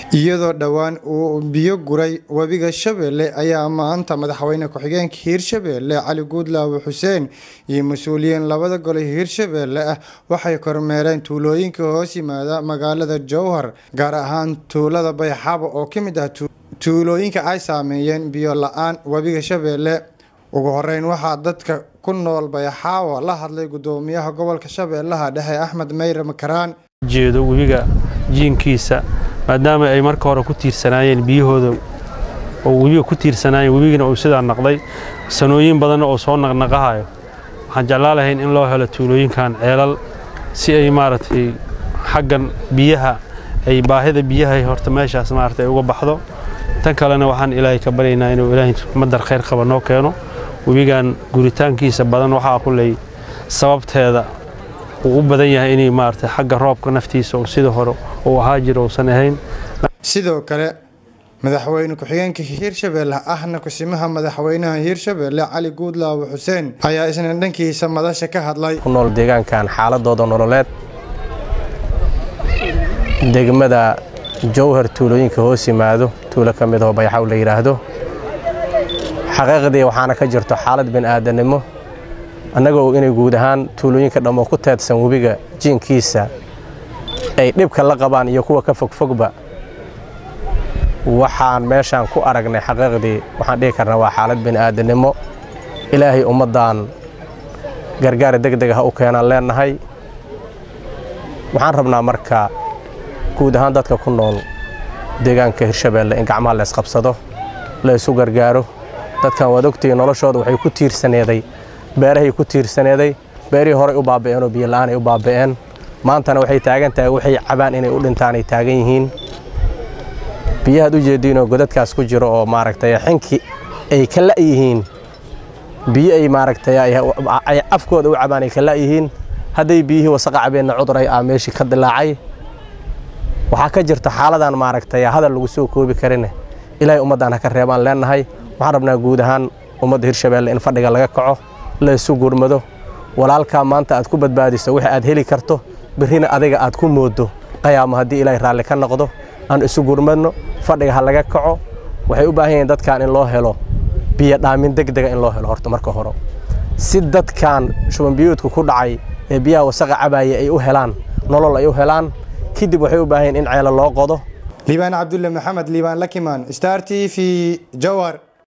iyadoo dhowaan uu biyo guray webiga shabeelle ayaa maanta madaxweyne ku-xigeenka hiirshabeelle cali guudlaawe xuseen iyo mas-uuliyiin labada gole hiirshabeelle ah waxay kormeereen tuulooyinka hoos yimaada magaalada jowhar gaar ahaan tuulada bayxaabo oo ka mid ah tuulooyinka ay saameeyeen biyo la-aan webiga shabeelle ugu horeyn waxaa dadka ku nool bayxaawo la hadlay gudoomiyaha gobolka shabeellaha dhexe axmed meyre makaraan jeedo webiga jiinkiisa maadaama ay marka hore ku tiirsanaayeen biyahooda oo webiga ku tiirsanaayeen webigana uu sidaa naqday sanooyin badanna oo soo naqnaqahayo waxaan jeclaa lahayn in loo helo tuulooyinkan ceelal si ay maaragtay xaggan biyaha ay baahida biyaha horta meeshaas maaragtay uga baxdo tan kalena waxaan ilaahay ka baryaynaa inuu ilaahay madar khayr qaba noo keeno webigan guritaankiisa badan waxaa kulley sababteeda uu u badan yahay inay maaragtay xagga roobka naftiisa oo sidii hore uu ahaa jiro uusan ahayn sidoo kale madaxweyne ku-xigeenka hiirshabeelle ahna kusimaha madaxweynaha hiirshabeelle cali guudlaawe xuseen ayaa isna dhankiisa madasha ka hadlay ku nool deegaankan xaaladooda nololeed degmada jowhar tuulooyinka hoos yimaado tuulo ka mid oo bayaxaw la yidhaahdo xaqiiqdii waxaana ka jirto xaalad bini'aadanimo annagoo inay guud ahaan tuulooyinka dhammoo ku teedsan webiga jiinkiisa ay dhibka la qabaan iyo kuwa ka fogfogba waxaan meeshaan ku aragnay xaqiiqdii waxaan dhihi karnaa waa xaalad bini'aadanimo ilaahay ummaddan gargaar degdeg ah u keenaan leennahay waxaan rabnaa marka guud ahaan dadka ku nool deegaanka hirshabeelle in gacmaha la ysqabsado la ysu gargaaro dadkan waad ogtihiin noloshooda waxay ku tiirsaneeday beerahay ku tiirsaneeday beerihii horay u baaba'een oo biyola'aan ay u baaba'een maantana waxay taagan tahay waxay cabaan inay u dhintaan ay taagan yihiin biyahaad u jeediinoo godadkaas ku jiro oo maaragtay xinki ay ka la'yihiin biyo ay maaragtay ay afkooda u cabaan ay ka la'yihiin hadday biyihii wasaqa cabeenna cuduray aa meeshii ka dilaacay waxaa ka jirta xaaladan maaragtay hadal lagu soo koobi karine ilaahay ummaddan ha ka reebaan leennahay waxaan rabnaa guud ahaan ummadda hirshabeelle in fadhiga laga kaco la ysu gurmado walaalkaa maanta aad ku badbaadiso wixii aad heli karto birrina adiga aad ku mooddo qayaamo haddii ilaahay raalli ka noqdo aan isu gurmadno fadhiga ha laga kaco waxay u baahan yihiin dadkan in loo helo biyo dhaamin degdega in loo helo horta marka hore si dadkan shubanbiyoodku ku dhacay ee biyaha wasaqa cabaaya ay u helaan nolol ay u helaan kadib waxay u baahan yihin in ceelo loo qodo liibaan cabdulle maxamed liibaan lakimaan star t v jowhar